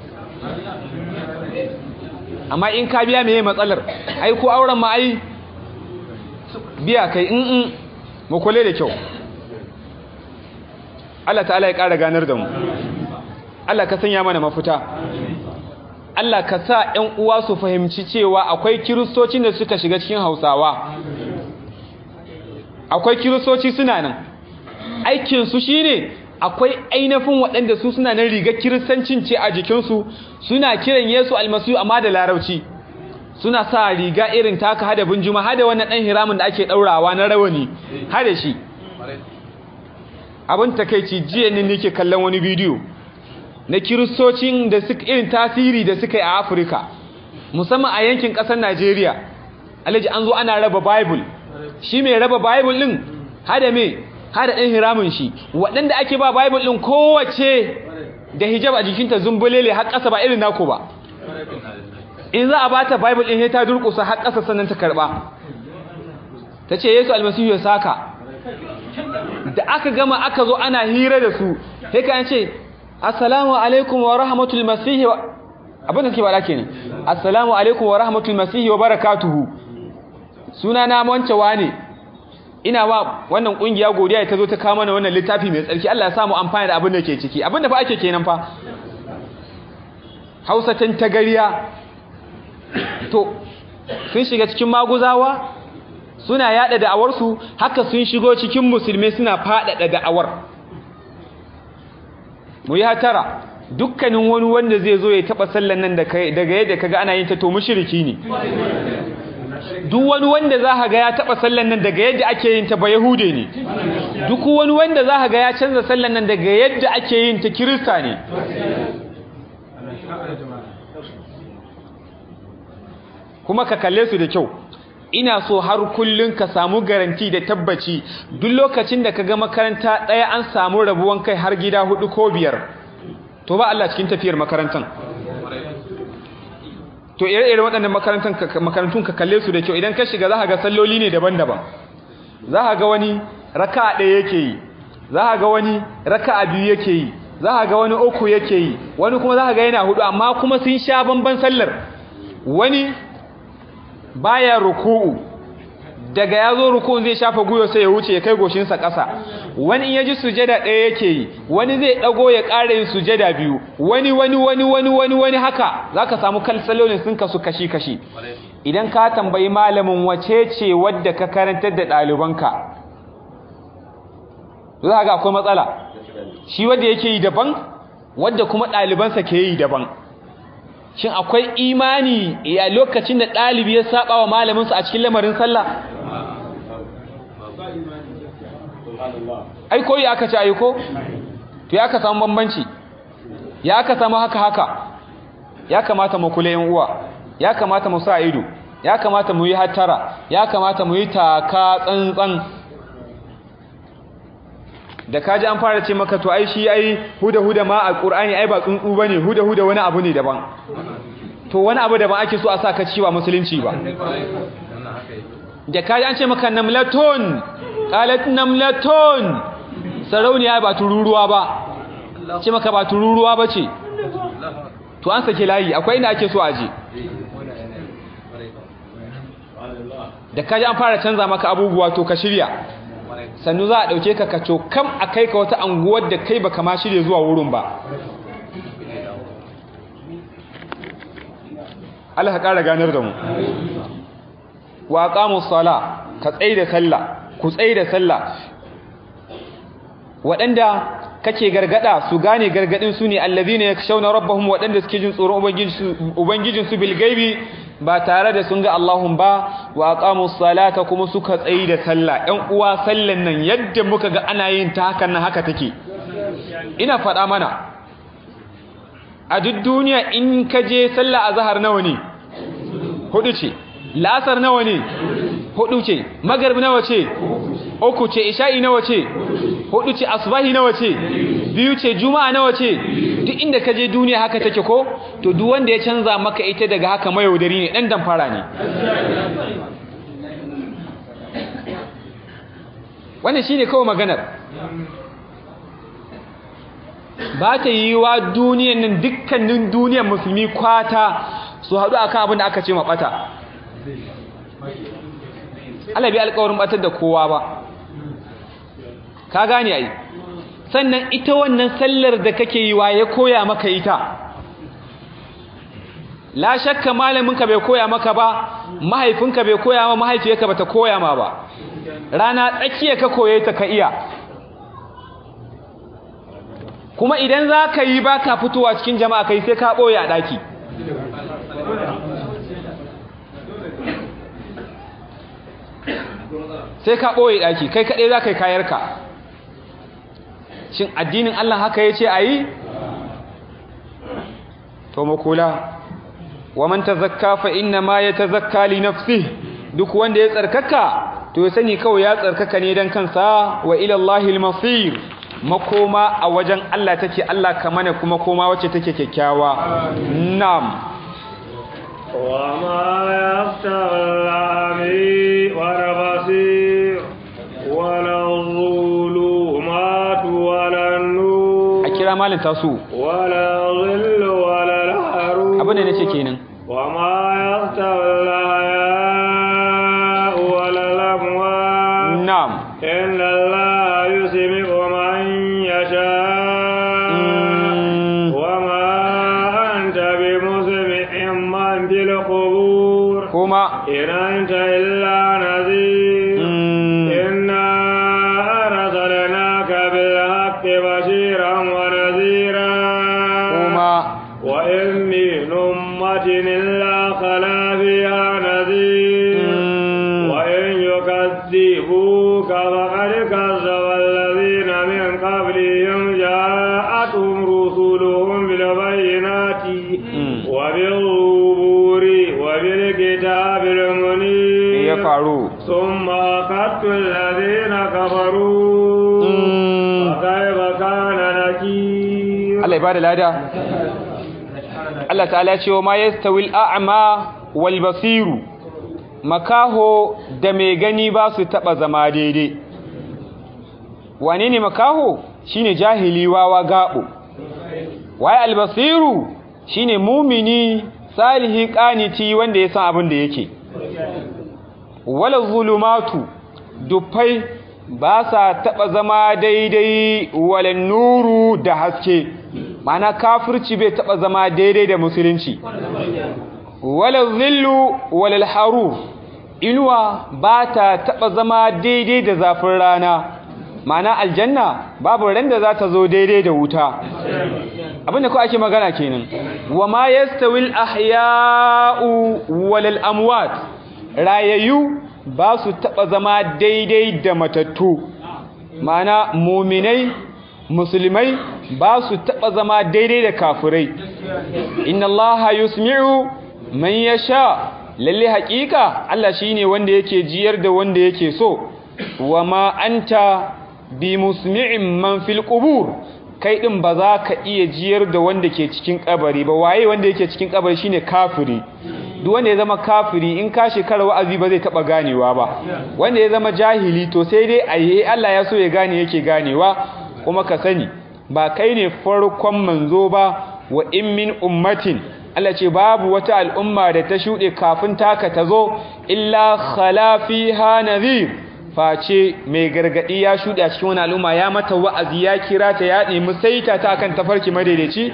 amma in ka biya meye matsalar ai ko auren ma ai biya kai in in mu kule da kyau Allah ta'ala ya ƙara ganar da mu Allah ka sanya mana mafita Allah ka sa ƴan uwa su fahimci cewa akwai kiristocin da suka shiga cikin Hausawa akwai kiristoci suna nan aikin su shine akwai ainihin waɗanda su suna nan rigar kiristancin ce a jikinsu suna kiran Yesu almasihu amma da larabci suna sa riga irin taka hada bunjuma hada wannan ɗan hiramin da ake ɗaurawa na rawani hada shi abin takeici jiya ne nake kallon wani bidiyo na kiristocin da suka irin tasiri da suka yi a Afirka musamman a yankin ƙasar Najeriya alaji an zo ana raba bible shi mai raba bible din hada me hada ɗan hiramin shi waɗanda ake ba bible din kowace da hijab a jikinta zumbulele har ƙasa ba irin naku ba in za a bata bible din sai ta durƙusa har ƙasa sannan ta karɓa ta ce yesu almasihu ya saka da aka gama aka zo ana hira da su sai ka ce assalamu alaikum wa rahmatul masihi wa abin da suke bada kenan assalamu alaikum wa rahmatul masihi wa barakatuhu suna na wancewa ne ina wa wannan kungiya godiya ta zo ta kawo mana wannan littafi mai tsarki Allah ya samu amfani da abin da ke ciki abin da fa ake kenan fa Hausa tan tagariya to sun shiga cikin maguzawa suna yada da'awarsu haka sun shigo cikin musulmai suna faɗaɗa da'awar mu yi hatara dukkanin wani wanda zai zo ya taɓa sallan nan daga yadda kaga ana yin ta to mushriki ne duk wani wanda za ka ga ya taɓa sallan nan daga yadda ake yin ta ba yahude ne duk wani wanda za ka ga ya canza sallan nan daga yadda ake yin ta kirista ne kuma ka kalle su da kyau ina so har kullun ka samu garanti da tabbaci duk lokacin da ka ga makaranta ɗaya an samu rabuwan kai har gida hudu ko biyar to ba Allah cikin tafiyar makarantan to ire-ire waɗannan makarantun ka kalle su da kyau idan ka shiga za ka ga salloli ne daban-daban za ka ga wani raka ɗaya yake yi za ka ga wani raka biyu yake yi za ka ga wani uku yake yi wani kuma za ka ga yana hudu amma kuma sun sha bamban sallar wani baya ruku'u daga ya zo ruku'un zai shafa guyo sai ya wuce ya kai goshinsa ƙasa wani in ya ji sujada ɗaya yake yi wani zai ɗago ya ƙara yin sujada biyu wani wani wani wani wani wani haka za ka samu kalsalolin sun kasu kashi-kashi idan ka tambayi malamin wace ce wadda ka karantar da ɗalibanka za ga akwai matsala shi wadda yake yi daban wadda kuma ɗalibansa ke yi daban shin akwai imani a lokacin da ɗalibi ya saba wa malaminsa a cikin lamarin sallah ai koyi aka ci aiko to ya ka samu bambanci ya ka samu haka haka ya kamata mu kula yan uwa ya kamata mu sa ido ya kamata mu yi hattara ya kamata mu yi taka tsantsan da kaji an fara ce maka to ai shi ai huda huda ma a qur'ani ai ba tsuntsu bane huda huda wani abu ne daban to wani abu daban ake so a saka ciwa musulunci ba da kaji an ce maka namlatun qalat namlatun sarauniya ba tururuwa ba ce maka ba tururuwa bace to an sake layi akwai inda ake so a je da kaji an fara canza maka abubuwa to ka shirya sannu za a ɗauke ka ka cokam a kai ka wata anguwar da kai baka ma shirya zuwa wurin ba Allah ka ƙara ganar da mu wa aqamu sala ka tsaye da sallah ku tsaye da sallah waɗanda kake gargada su gane gargadin su ne allazina yakshawna rabbahum waɗanda suke jin tsoron ubangijin su bil gaibi ba tare da sun ga Allahun ba wa aqamu salata kuma suka tsayi da sallah ɗan uwa sallan nan yadda muka ga ana yin ta hakan nan haka take ina faɗa mana a duk duniya in ka je sallah azhar nawa ne hudu ce lasar nawa ne hudu ce magarib nawa ce uku ce isha'i nawa ce hudu ce asbahi nawa ce biyu ce juma'a nawa ce duk inda ka je duniya haka take ko to duk wanda ya canza maka ita daga haka mayaudari ne dan damfara ne wannan shine kawai maganar ba ta yi wa duniyan nan dukkanin duniyar musulmi kwata su haɗu akan abin da aka ce maɓata Allah bi alƙawarin batar da kowa ba ka gane ai sannan ita wannan sallar da kake yi wa ya koya maka ita la shakka malaminka bai koya maka ba mahaifinka bai koya ma mahaifiyarka bata koya ma ba rana tsakiya ka koye ta ka iya kuma idan za ka yi ba ka fitowa cikin jama'a kai sai ka ɓoye a ɗaki sai ka ɓoye ɗaki kai kaɗai za ka yi kayarka shin addinin Allah haka ya ce a yi? to makula wa man tazakka fa inna ma ya tazakka li nafsi duk wanda ya tsarkaka to ya sani kawai ya tsarkaka ne don kansa wa ilallahi al-masir makoma a wajen Allah take Allah kamane kuma koma wacce take kyakkyawa na'am وما يفتح العمي والبصير ولا الظلمات ولا النور a kira malin tasu ولا الظل ولا الحرور abin da nace kenan وما يفتح الأحياء ولا الأموات na'am إن الله يسمع من يشاء Mm. وما أنت بمسمع من في القبور kuma إن أنت إلا نذير mm, إنا أرسلناك بالحق بشيرا ونذيرا kuma وإن من أمة إلا خلا فيها نذير mm, وإن يكذبوك فقد كذب الذين من قبلهم جاءتهم رسلهم بالبينات Mm. وبالظهور وبالكتاب المنير ya faru ثم أخذت الذين كفروا Mm. فكيف كان نكير Allah ya bada lada Allah ta'ala ya ce wa ma yastawi al-a'ma wal basiru makaho da mai gani ba su taba zama daidai wane ne makaho shine jahili wawa gabo waye al-basiru shine mumini salihi qaniti wanda ya san abin da yake wala zulumatu dufai ba sa taɓa zama daidai wala nuru da haske mana kafirci bai taɓa zama daidai da musulunci wala zillu wala haru inuwa ba ta taɓa zama daidai da zafin rana mana aljanna babu ran da za ta zo daidai da wuta abinda ko ake magana kenan wa ma yastawil ahya'u wal amwat rayayyu ba su taba zama daidai da matattu mana muminai musulmai ba su taba zama daidai da kafirai inna allaha yusmi'u man yasha lalle haƙiƙa Allah shine wanda yake jiyar da wanda yake so wa ma anta bi musmi'in man fil qubur kai din ba za ka iya jiyar da wanda ke cikin kabari ba waye wanda yake cikin kabari shine kafiri duk wanda ya zama kafiri in ka shekara wa'azi ba zai taba ganewa ba wanda ya zama jahili to sai dai ayi Allah ya so ya gane yake ganewa kuma ka sani ba kai ne farkon manzo ba wa in min ummatin Allah ce babu wata al'umma da ta shuɗe kafin taka ta zo illa khala fiha nadhir face mai gargadi ya shuɗe a cikin wani al'umma ya mata wa'azi ya kira ta ya nemi saita ta akan tafarki madaidaici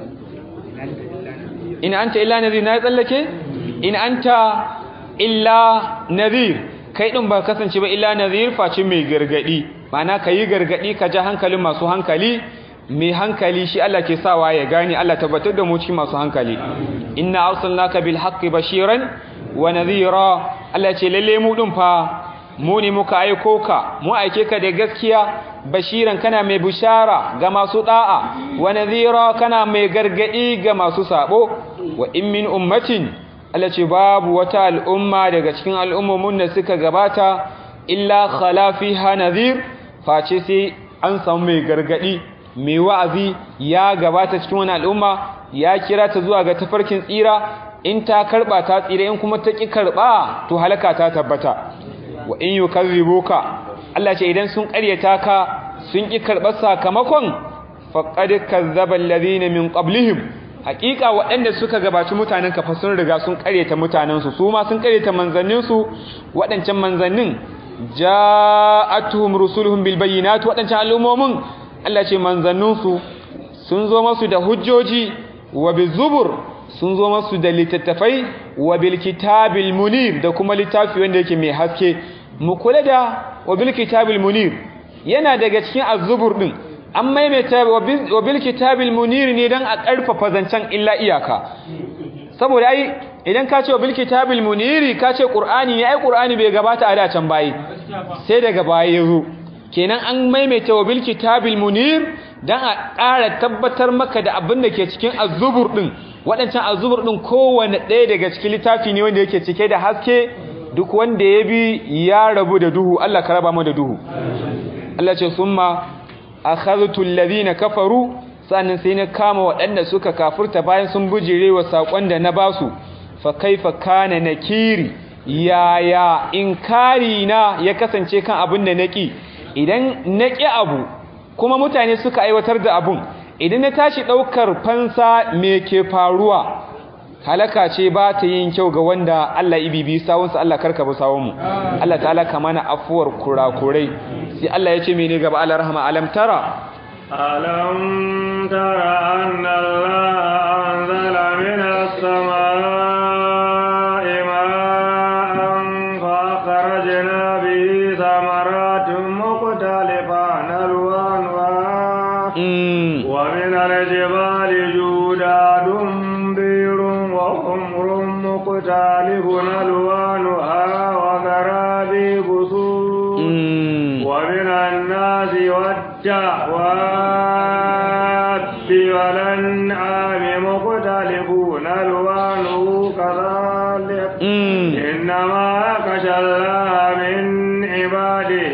in anta illa nadhir na tsallake in anta illa nadhir kai din ba kasance ba illa nadhir face mai gargadi ma'ana kayi gargadi ka ja hankalin masu hankali mai hankali shi Allah ke sawa ya gane Allah tabbatar da mu cikin masu hankali inna arsalnaka bil haqqi bashiran wa nadhira Allah ce lalle mu din fa mu ne muka aiko ka mu aike ka da gaskiya bashiran kana mai bushara ga masu da'a wa nadhira kana mai gargadi ga masu sabo wa in min ummatin Allah ce babu wata al'umma daga cikin al'ummomin da suka gabata illa khala fiha nadhir face sai an samu mai gargadi mai wa'azi ya gabata cikin wani al'umma ya kira ta zuwa ga tafarkin tsira in ta karba ta tsira in kuma ta ki karba to halaka ta tabbata wa in yukazzibuka Allah ce idan sun ƙaryata ka sun ki karbar sakamakon faqad kazzaba alladhina min qablihim haƙiƙa waɗanda suka gabaci mutanen ka fa sun riga sun ƙaryata mutanen su su ma sun ƙaryata manzannin su waɗancan manzannin ja'atuhum rusuluhum bil bayyinat waɗancan al'ummomin Allah ce manzanninsu sun zo masu da hujjoji wa bizubur sun zo masu da littattafai wa bil kitabil munir da kuma littafi wanda yake mai haske mu kula da wa bil kitabil munir yana daga cikin azubur din an maimaita wa bil kitabil munir ne dan a karfafa zancen illa iyaka saboda ai idan ka ce wa bil kitabil muniri ka ce qur'ani ne ai qur'ani bai gabata a da can bayi sai daga baya yazo kenan an maimaita wa bil kitabil munir dan a ƙara tabbatar maka da abin da ke cikin azubur din waɗancan azubur din kowanne ɗaya daga cikin littafi ne wanda yake cike da haske duk wanda ya bi ya rabu da duhu Allah ka raba mu da duhu Allah ce summa akhadhtu alladhina kafaru sannan sai na kama waɗanda suka kafurta bayan sun bujire wa sakon da na basu fa kaifa kana nakiri yaya inkari na ya kasance kan abin da naki idan na ƙi abu kuma mutane suka aiwatar da abun idan na tashi ɗaukar fansa me ke faruwa halaka ce ba ta yin kyau ga wanda Allah ibibi sawunsa Allah karka bi sawunmu Allah ta'ala ka mana afuwar kurakurai sai Allah ya ce mene gaba Allah rahama alam tara alam tara anna Allah anzala minas samaa'i ma'an fa akhrajna bihi thamaratun مختلفان ألوانها ومن الجبال جوداد بير وحمر مختلف ألوانها وغرابي بسود ومن الناس والدعوات والأنعام مختلف ألوانه كذلك إنما يخشى الله من عباده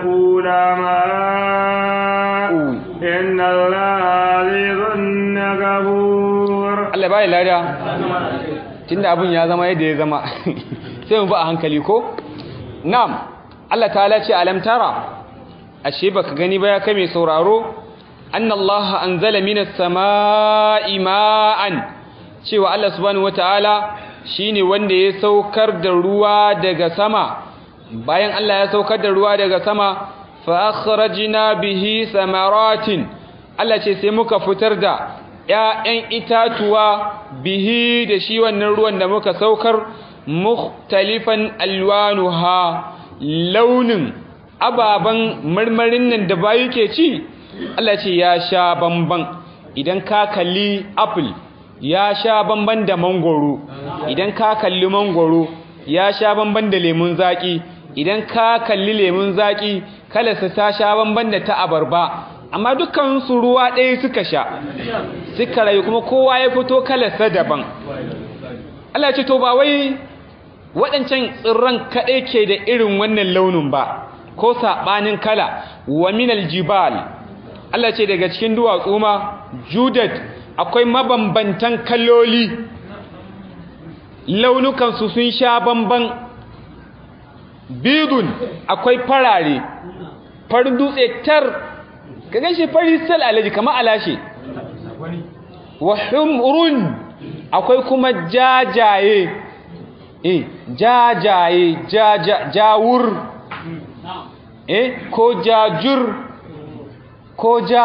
العلماء إن الله عزيز غفور Allah bai lada tunda abun ya zama yadda ya zama sai mu ba a hankali ko na'am Allah ta'ala ce alam tara ashe baka gani ba ya kai mai sauraro annallaha anzala minas samaa'i ma'an cewa Allah subhanahu wataala shine wanda ya saukar da ruwa daga sama bayan Allah ya saukar da ruwa daga sama fa akhrajna bihi samaratin Allah ce sai muka fitar da ‘ya'yan itatuwa bihi da shi wannan ruwan da muka saukar mukhtalifan alwanuha launin ababen marmarin nan da bayu ke ci Allah ce ya sha bamban idan ka kalli apple ya sha bamban da mangoro idan ka kalli mangoro ya sha bamban da lemun zaki idan ka kalli lemun zaki kalarsa ta sha bamban da ta abarba amma dukkan su ruwa ɗaya suka sha suka rayu kuma kowa ya fito kalarsa daban Allah ce to ba wai waɗancan tsirran kaɗai ke da irin wannan launin ba ko saɓanin kala wa minal jibal Allah ce daga cikin duwatsu ma judat akwai mabambantan kaloli launukansu sun sha bamban bidun akwai farare farin dutse tar ka gan shi fari sal alaji kama alashe wa humrun akwai kuma jajaye eh jajaye jawur eh ko jajur ko ja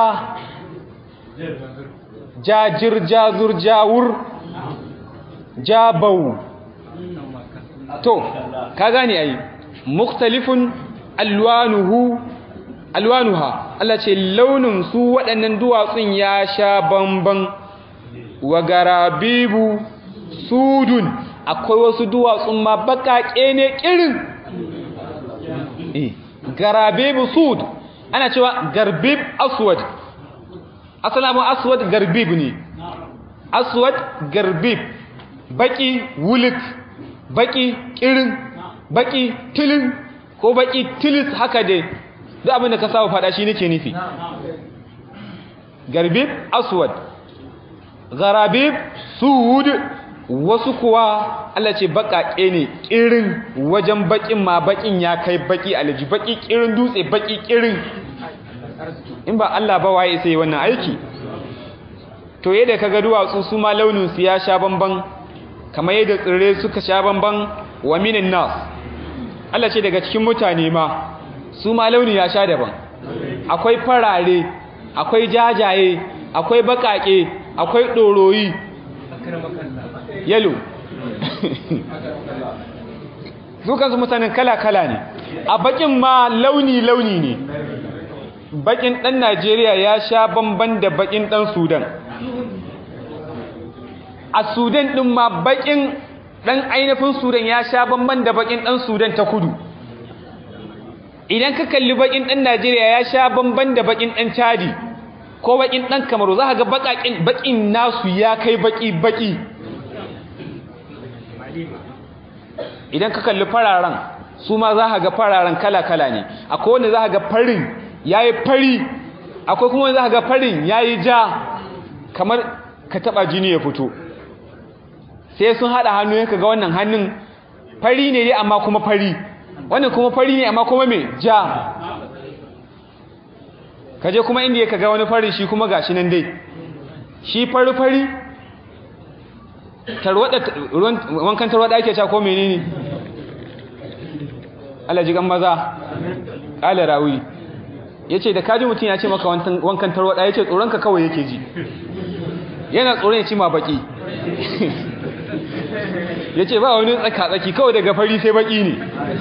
jajir jazur jawur jabau to ka gane ai mukhtalifun alwanuhu alwanuha Allah ce launin su waɗannan duwatsun ya sha bamban wa garabibu sudun akwai wasu duwatsun ma baƙaƙe ne ƙirin eh garabibu sud ana cewa garbib aswad asalamu aswad garbib ne aswad garbib baki wulik baki kirin baki tilin ko baki tilis haka dai duk abin da ka saba fada shi nake nufi garbib aswad garabib sud wasu kuwa Allah ce baƙaƙe ne ƙirin wajen baƙin ma baƙin ya kai baƙi alaji baƙi ƙirin dutse baƙi ƙirin in ba Allah ba waye sai wannan aiki to yadda kaga duwatsu su ma launin su ya sha bamban kamar yadda tsirrai suka sha bamban wa minin nas Allah ce daga cikin mutane ma su ma launi ya sha daban akwai farare akwai jajaye akwai baƙaƙe akwai ɗoroyi yalo su kansu mutanen kala-kala ne a bakin ma launi-launi ne bakin ɗan najeriya ya sha bamban da bakin ɗan sudan a sudan ɗin ma bakin ɗan ainihin sudan ya sha bamban da bakin ɗan sudan ta kudu idan ka kalli bakin ɗan najeriya ya sha bamban da bakin ɗan chadi ko bakin ɗan kamaru za ka ga bakin nasu ya kai baki-baki idan ka kalli fararen su ma za ka ga fararen kala-kala ne akwai wanda za ka ga farin ya yi fari akwai kuma wanda za ka ga farin ya yi ja kamar ka taba jini ya fito sai sun haɗa hannu ya ka ga wannan hannun fari ne dai amma kuma fari wannan kuma fari ne amma kuma mai ja kaje kuma inda ya ka ga wani fari shi kuma gashi nan dai shi fari-fari wankan tarwada ake sha ko menene Allah ji gan maza ƙala rawi ya ce da kaji mutum ya ce maka wankan tarwada ya ce tsoronka kawai yake ji yana tsoron ya ci ma baki ya ce ba wani tsaka-tsaki kawai daga fari sai baki ne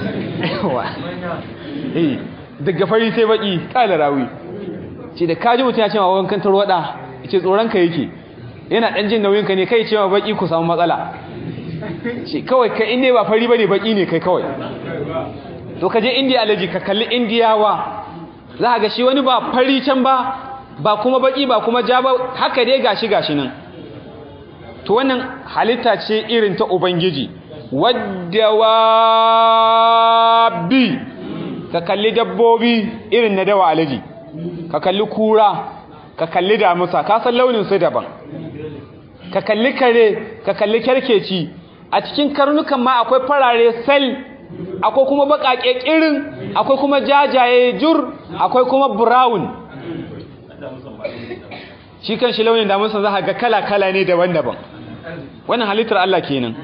daga fari sai baki ƙala rawi ce da kaji mutum ya ce ma wankan tarwada ya ce tsoronka yake yana ɗan jin nauyinka ne kai cewa baki ku samu matsala ce kawai kai inda ba fari ba ne baki ne kai kawai to ka je indiya alaji ka kalli indiyawa za a ga shi wani ba fari can ba ba kuma baki ba kuma ja ba haka dai gashi gashi nan to wannan halitta ce irin ta ubangiji waddawabi ka kalli dabbobi irin na dawa alaji ka kalli kura ka kalli damusa ka san launin su daban ka kalli kare ka kalli kyarkeci a cikin karnukan ma akwai farare sel akwai kuma baƙaƙe ƙirin akwai kuma jajaye jur akwai kuma brown shi kan shi launin damusa za ga kala-kala ne daban-daban wannan halittar Allah kenan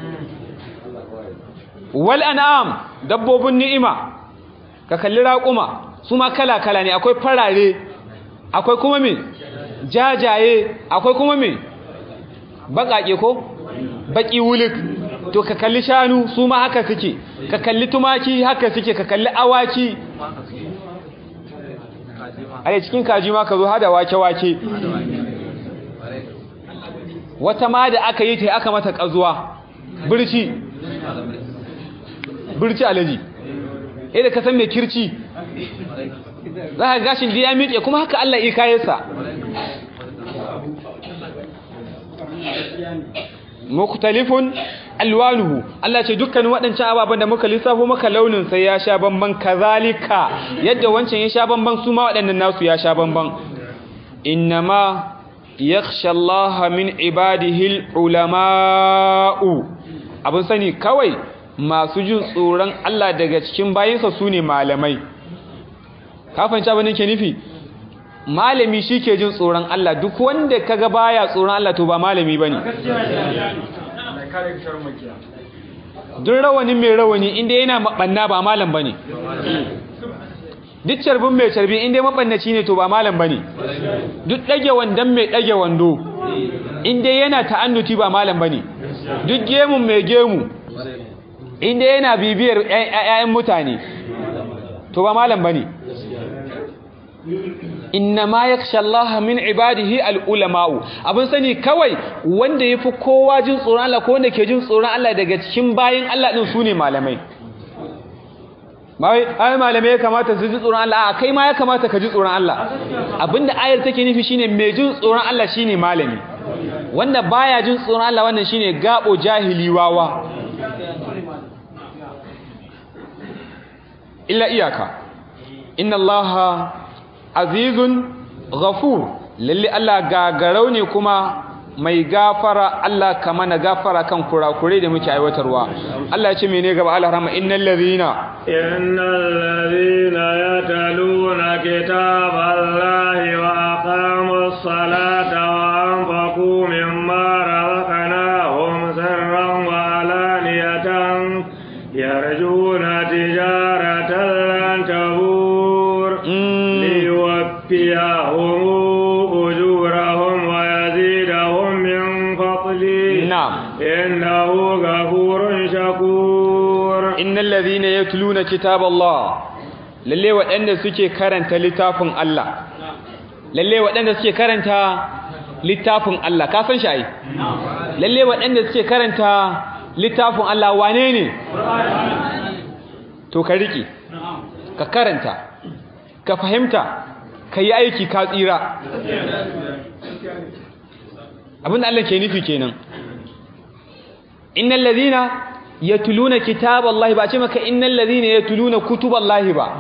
wal an'am dabbobin ni'ima ka kalli raƙuma su ma kala-kala ne akwai farare akwai kuma me jajaye akwai kuma me baƙaƙe ko baƙi wulik to ka kalli shanu su ma haka suke ka kalli tumaki haka suke ka kalli awaki a cikin kaji ma ka zo hada wake-wake wata ma da aka yi ta aka mata ƙazuwa birci birci alaji eh da ka san mai kirci za ka gashin da ya miƙe kuma haka Allah iya kayansa muktalifun alwanuhu Allah ce dukkan waɗancan ababen da muka lissafo maka launin sai ya sha bamban kazalika yadda wancan ya sha bamban su ma waɗannan nasu ya sha bamban innama yakhsha Allah min ibadihi ulama'u abin sani kawai masu jin tsoron Allah daga cikin bayinsa su ne malamai ka fahimci abin da ke nufi malami shi ke jin tsoron Allah duk wanda kaga baya tsoron Allah to ba malami bane duk rawani mai rawani inda yana mabanna ba malam bane duk carbin mai carbi inda mabannaci ne to ba malam bane duk dage wandan mai dage wando inda yana ta'annuti ba malam bane duk gemun mai gemu inda yana bibiyar ƴaƴan mutane to ba malam bane inna ma yakhsha Allah min ibadihi al-ulama'u abin sani kawai wanda yafi kowa jin tsoron Allah ko wanda ke jin tsoron Allah daga cikin bayin Allah din sune malamai bai ai malamai ya kamata su ji tsoron Allah a kai ma ya kamata ka ji tsoron Allah abinda ayar take nufi shine mai jin tsoron Allah shine malami wanda baya jin tsoron Allah wannan shine gabo jahili wawa illa iyaka inna allaha azizun ghafur lalle Allah gagarau ne kuma mai gafara Allah kama na gafara kan kurakurai da muke aiwatarwa Allah ya ce mene gaba Allah rahma innal ladhina innal ladhina yataluna kitaballahi wa aqamus salata wa anfaqu mimma razaqnahum sirran wa alaniyatan yarjuna tijaratan lan tabur ليوفيهم أجورهم ويزيدهم من فضله نعم إنه غفور شكور إن الذين يتلون كتاب الله lalle waɗanda suke karanta littafin Allah lalle waɗanda suke karanta littafin Allah ka san shi ai lalle waɗanda suke karanta littafin Allah wane ne to ka riƙe ka karanta ka fahimta ka yi aiki ka tsira abinda Allah ke nufi kenan innal ladhina yatluna kitaballahi ba ce maka innal ladhina yatluna kutuballahi ba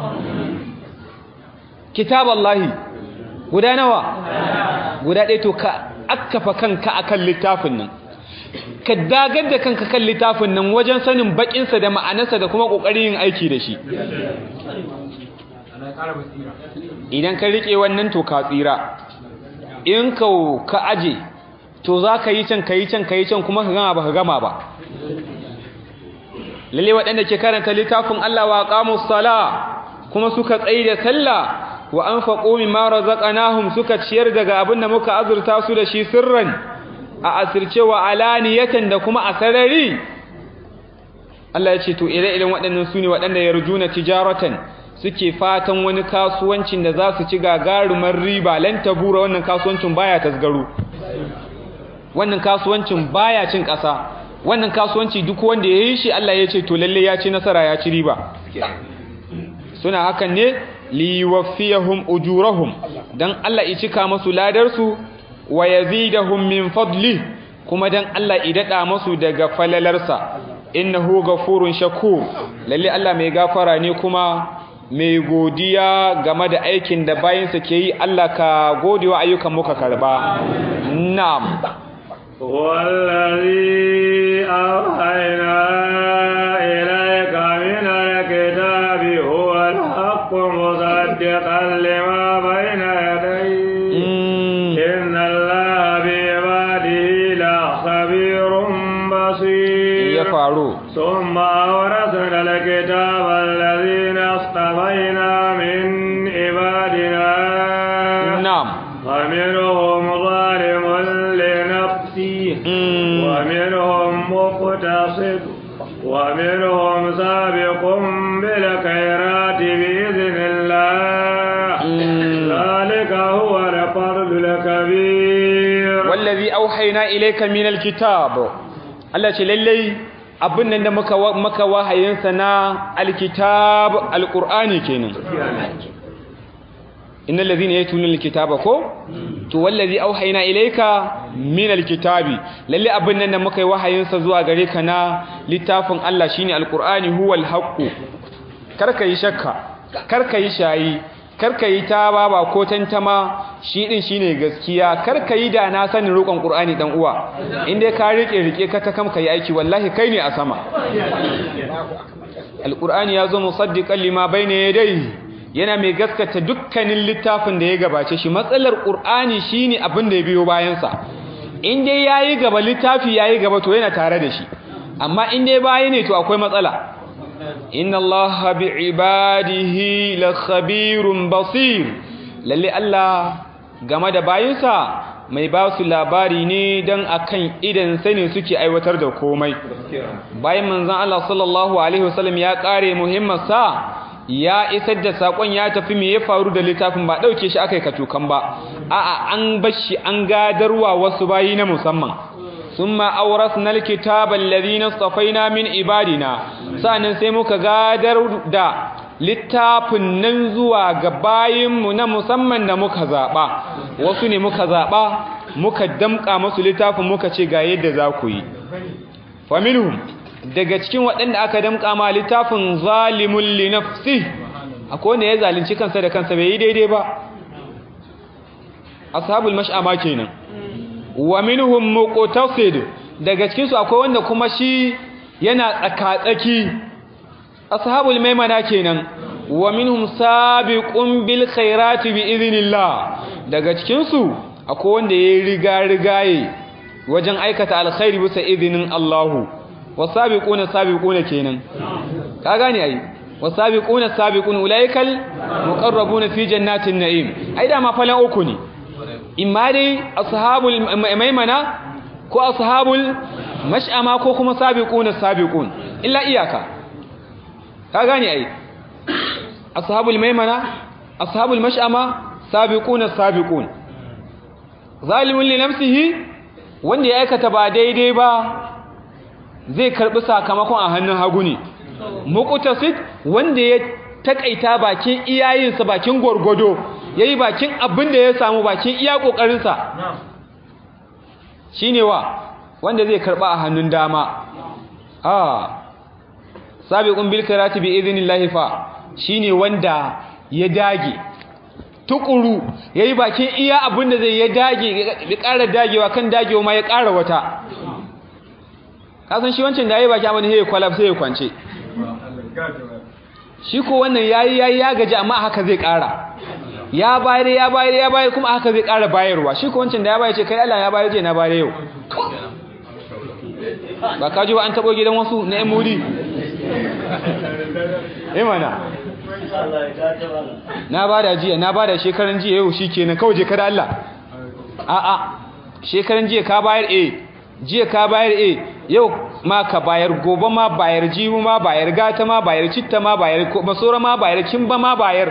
kitaballahi guda nawa guda ɗaya to ka akkafa kanka akan littafin nan ka dagar da kanka kan littafin nan wajen sanin bakinsa da ma'anarsa da kuma ƙoƙarin yin aiki da shi idan ka riƙe wannan to ka tsira in ka ka aje to za ka yi can ka yi can ka yi can kuma ka gama ba ka gama ba lalle waɗanda ke karanta littafin Allah wa qamus sala kuma suka tsaye da sallah wa anfaqu mimma razaqnahum suka ciyar daga abin da muka azurta su da shi sirran a asirce wa alaniyatan da kuma a sarari Allah ya ce to ire-iren waɗannan su ne waɗanda yarjuna tijaratan suke fatan wani kasuwancin da za su ci gagarumar riba lan tabura wannan kasuwancin baya tasgaro wannan kasuwancin baya cin ƙasa wannan kasuwanci duk wanda ya yi shi Allah ya ce to lalle ya ci nasara ya ci riba suna hakan ne liwaffiyahum ujurahum dan Allah ya cika musu ladarsu wa yazidahum min fadli kuma dan Allah ya dada musu daga falalarsa innahu ghafurun shakur lalle Allah mai gafara ne kuma mai godiya game da aikin da bayinsa ke yi Allah ka godewa ayyukan muka karba na'am والذي أوحينا إليك من الكتاب هو الحق مصدقا لما بين يديه إن الله بعباده لخبير بصير ya faru ثم أورثنا الكتاب الذين اصطفينا من عبادنا na'am ومنهم ظالم لنفسه ومنهم مقتصد ومنهم سابق بالخيرات بإذن الله ذلك هو الفضل الكبير wallazi auhayna ilayka minal kitab Allah ce lallai abin nan da muka maka wahayinsa na alkitab alqur'ani kenan innal ladhina yatluna alkitaba ko to wallazi auhayna ilayka minal kitabi lalle abin nan da muka yi wahayinsa zuwa gare ka na littafin Allah shine alqur'ani huwal haqqu karka yi shakka karka yi shayi karka yi ta baba ko tantama shi din shine gaskiya karka yi da na sanin roƙon qur'ani dan uwa inda ka rike rike ka ta kam kai aiki wallahi kai ne a sama alqur'ani yazo musaddiqan lima bayna yadayhi yana mai gaskata dukkanin littafin da ya gabace shi matsalar qur'ani shine abin da ya biyo bayan sa in dai yayi gaba littafi yayi gaba to yana tare da shi amma in dai baya ne to akwai matsala inna allaha bi'ibadihi lakhabirun basir lalle Allah game da bayinsa mai ba su labari ne dan akan idan sani suke aiwatar da komai bayan manzon Allah sallallahu alaihi wasallam ya kare muhimmansa ya isar da sakon ya tafi me ya faru da littafin ba dauke shi akai katukan ba a'a an bar shi an gadarwa wasu bayi na musamman ثم أورثنا الكتاب الذين اصطفينا من عبادنا sa'annan sai muka gadar da littafin nan zuwa ga bayinmu na musamman da muka zaɓa wasu ne muka zaɓa muka damƙa masu littafin muka ce ga yadda za ku yi faminhum daga cikin waɗanda aka damƙa ma littafin zalimun li nafsi akwai wanda ya zalunci kansa da kansa bai yi daidai ba ashabul mash'ama kenan wa minhum muqtasid daga cikin su akwai wanda kuma shi yana tsakatsaki ashabul maimana kenan wa minhum sabiqun bil khairati bi idhnillah daga cikin su akwai wanda yayi riga rigaye wajen aikata alkhairi bisa idinin Allahu wasabiquna sabiquna kenan ka gane ai wasabiquna sabiqun ulaikal muqarrabuna fi jannatin na'im ai da ma falan uku ne imma dai ashabul maimana ko ashabul mash'ama ko kuma sabiquna sabiqun illa iyaka ka gane ai ashabul maimana ashabul mash'ama sabiquna sabiqun zalimun li nafsihi wanda ya aikata ba daidai ba zai karbi sakamakon a hannun hagu ne muqtasid wanda ya takaita bakin iyayensa bakin gwargwado yayi bakin abin da ya samu bakin iya kokarinsa shine wa wanda zai karba a hannun dama ah sabiqun bil karati bi idnillahi fa shine wanda ya dage tukuru yayi bakin iya abin da zai ya dage ya ƙara dagewa kan dagewa ma ya ƙara wata kasan shi wancan da yayi baki abin da ya kwalaf sai ya kwance shi ko wannan yayi yayi ya gaji amma haka zai ƙara ya bayar ya bayar ya bayar kuma haka zai ƙara bayarwa shi ko wancan da ya bayar ce kai Allah ya bayar je na bayar yau ba ka ji ba an tabo gidan wasu na emudi eh mana na bada jiya na bada shekaran jiya yau shikenan kawai je kada Allah a a shekaran jiya ka bayar eh jiya ka bayar eh yau ma ka bayar gobe ma bayar jiwu ma bayar gata ma bayar citta ma bayar masora ma bayar kimba ma bayar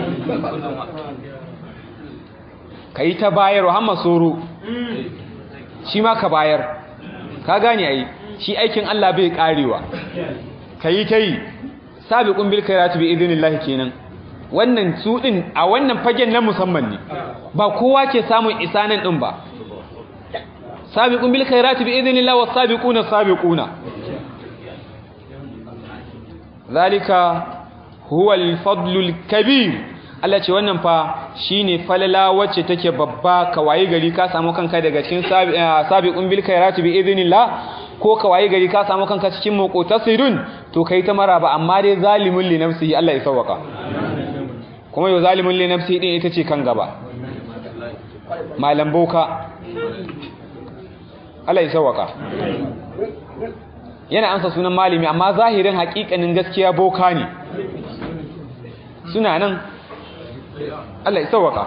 kai ta bayar wa hamma soro shi ma ka bayar ka gane ai shi aikin Allah bai karewa kai kai sabiqun bil khairati bi idnillah kenan wannan su din a wannan fagen na musamman ne ba kowa ke samun isanin din ba sabiqun bil khairati bi idhnillah was sabiquna sabiquna zalika huwa al fadlul kabir Allah ce wannan fa shine falala wacce take babba ka waye gari ka samu kanka daga cikin sabiqun bil khairati bi idhnillah ko ka waye gari ka samu kanka cikin muqtasirun to kai ta maraba amma dai zalimun li nafsihi Allah ya sauka kuma yau zalimun li nafsihi din ita ce kan gaba malam boka Allah ya sauka yana ansa sunan malami amma zahirin hakikanin gaskiya boka ne suna nan Allah ya sauka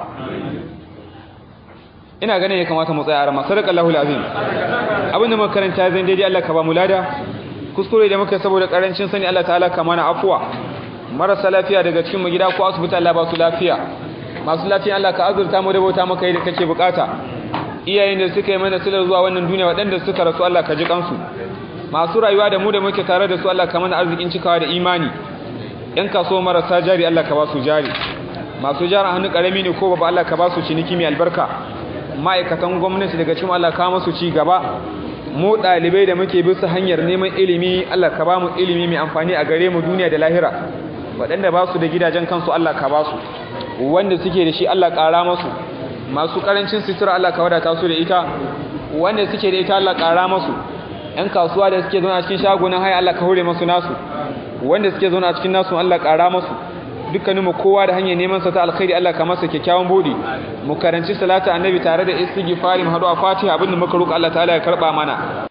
ina ganin ya kamata mu tsaya a rama sadaqallahu alazim abinda muka karanta zan daidai Allah ka ba mu lada kuskure da muka saboda karancin sani Allah ta'ala ka mana afwa marasa lafiya daga cikin mu gida ko asibiti Allah ba su lafiya masu lafiya Allah ka azurta mu da bauta maka yi da kake bukata iyayen da suka yi mana silar zuwa wannan duniya waɗanda suka rasu Allah ka ji kansu masu rayuwa da mu da muke tare da su Allah ka mana arzikin cikawa da imani yan kaso marasa jari Allah ka ba su jari masu jara hannu karami ne ko babu Allah ka ba su ciniki mai albarka ma'aikatan gwamnati daga cikin Allah ka masu ci gaba mu dalibai da muke bisa hanyar neman ilimi Allah ka ba mu ilimi mai amfani a gare mu duniya da lahira waɗanda ba su da gidajen kansu Allah ka ba su wanda suke da shi Allah ƙara masu masu ƙarancin sutura Allah ka wadata su da ita wanda suke da ita Allah ƙara masu ‘yan kasuwa da suke zaune a cikin shagunan haya Allah ka hore masu nasu wanda suke zaune a cikin nasu Allah ƙara masu dukkanin mu kowa da hanyar neman sa ta alkhairi Allah ka masa kyakkyawan bodi mu karanci salatu annabi tare da istighfari mu hadu a fatiha abinda muka roƙa Allah ta'ala ya karba mana